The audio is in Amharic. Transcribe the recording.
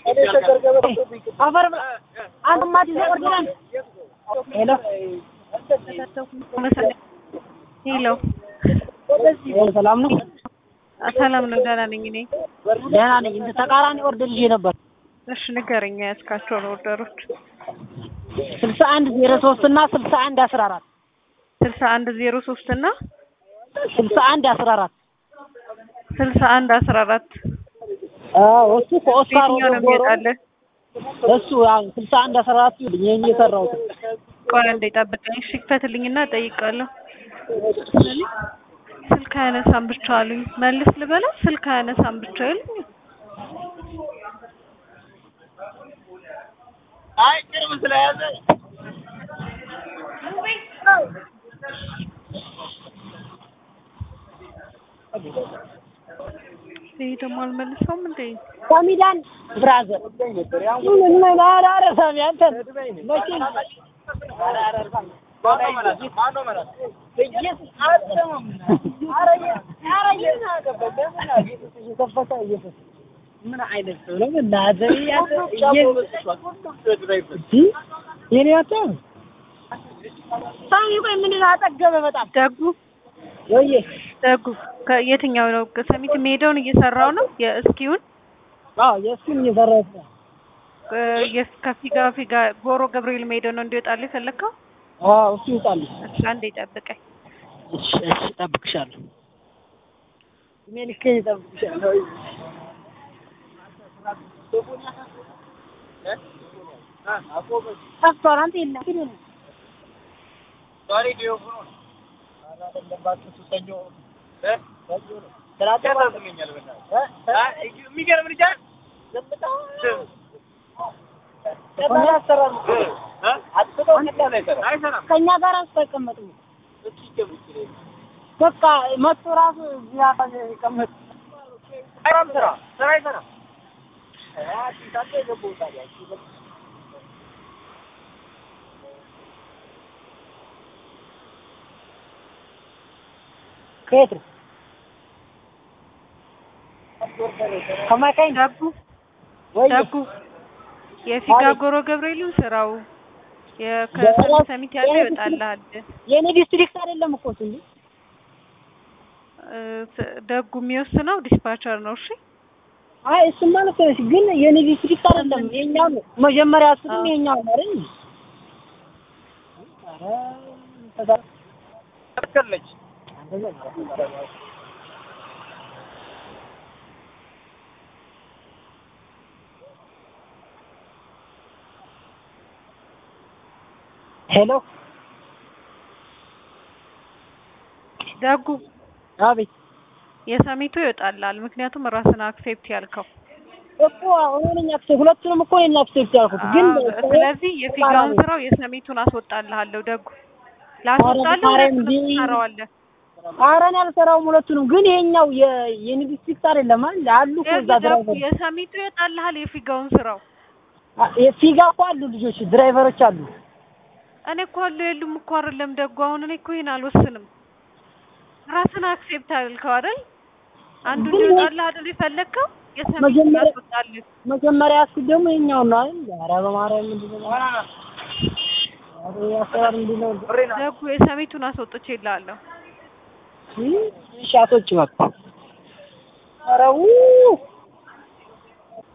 አፈር ብላ አንተ ማት ይዘህ ወርደናል። ሄሎ ሄሎ ሰላም ነው? ሰላም ነው። ደህና ነኝ እኔ። ደህና ነኝ። እንደ ተቃራኒ ኦርደር ይዤ ነበር። እሺ ንገረኝ ያዝካቸውን ኦርደሮች። ስልሳ አንድ ዜሮ ሶስት እና ስልሳ አንድ አስራ አራት ስልሳ አንድ ዜሮ ሶስት እና ስልሳ አንድ አስራ አራት ስልሳ አንድ አስራ አራት አዎ እሱ ከኦስካር የትኛው ነው ወደ ጎሮ የሚወጣልህ? እሱ ያው ስልሳ አንድ አስራ አራት ይልኝ ይሄን የሰራሁት ቆይ አንዴ ጠብቀኝ። እሺ ክፈትልኝና እጠይቃለሁ። ስልክ አያነሳም ብቻ አሉኝ። መልስ ልበለው? ስልክ አያነሳም ብቻ ይሉኝ። አይ ቅርብ ስለያዘ ይሄ ደግሞ አልመልሰውም እንዴ? ኮሚዳን ብራዘር ምን ምን አረ ሳሚ አንተ መቼ ምን አይነት ሰው ነው? በእናትህ የኔ አታ ሳሚ ቆይ ምንድን ነው አጠገበ በጣም ደጉ ወይዬ ደጉ ከየትኛው ነው ሰሚት የሚሄደውን እየሰራው ነው የእስኪውን አዎ የእሱን እየሰራሁት ነው የስ ከፊጋ ፊጋ ጎሮ ገብርኤል የሚሄደው ነው እንዲወጣልህ የፈለግከው? አዎ እሱ ይውጣል እሺ አንዴ ጠብቀኝ። እሺ እሺ እጠብቅሻለሁ እድሜ ልኬን እጠብቅሻለሁ ጠፍቷል አንተ የለም ዛሬ ዲዮፍ ነው የሚገርም ልጅ ከእኛ ጋር አስተቀመጡ በቃ መቶ ራሱ እዚህ አካባቢ ይቀመጥ ስራ ስራ አይሰራም። ከየት ነው ከማይካኝ ደጉ ወይ ደጉ የፊጋ ጎሮ ገብርኤልን ስራው የከሰሚት ያለው ይወጣልሃል። የኔ ዲስትሪክት አይደለም እኮ እሱ እንጂ እ ስ- ደጉ የሚወስነው ዲስፓቸር ነው። እሺ አይ እሱማ ልክ ነሽ፣ ግን የኔ ዲስትሪክት አይደለም የኛው ነው። መጀመሪያ እሱም አዎ። የኛው ነው አይደል? ኧረ ተዛ- ትክክል ነች። ሄሎ ደጉ አቤት የሰሚቱ ይወጣልሃል። ምክንያቱም ራስን አክሴፕት ያልከው እኮ አሁን ነኝ አክሴፕት ሁለቱንም እኮ ነኝ አክሴፕት ያልኩት ግን አዎ፣ ስለዚህ የፊጋውን ስራው የሰሚቱን አስወጣልሃለሁ። ደጉ ላስወጣልህ ኧረ ሁለቱንም እንዲህ- ትሰራዋለህ። ኧረ እኔ አልሰራውም ሁለቱንም ግን ይሄኛው የ- የኔ ዲስትሪክት አይደለም አይደል? አሉ እኮ እዛ ደጉ ድራይቨር የሰሚቱ ይወጣልሃል የፊጋውን ስራው አ- የፊጋ እኮ አሉ ልጆች ድራይቨሮች አሉ። እኔ እኮ አሉ የሉም እኮ አይደለም ደጉ። አሁን እኔ እኮ ይሄን አልወስንም። ራስን አክሴፕት አልከው አይደል? አንዱ ግን እንዲወጣልህ አይደል የፈለግከው? የሰሚቱን መጀመሪያ- አስወጣልህ። መጀመሪያ ያስኩት ደግሞ ይሄኛው ነው አይደል? ኧረ በማርያም ምንድን ነው? ኧረ ይሄ አሰራር ምንድን ነው? ደጉ የሰሚቱን አስወጥቼልሃለሁ። እሺ አስወጪ በቃ። ኧረ ው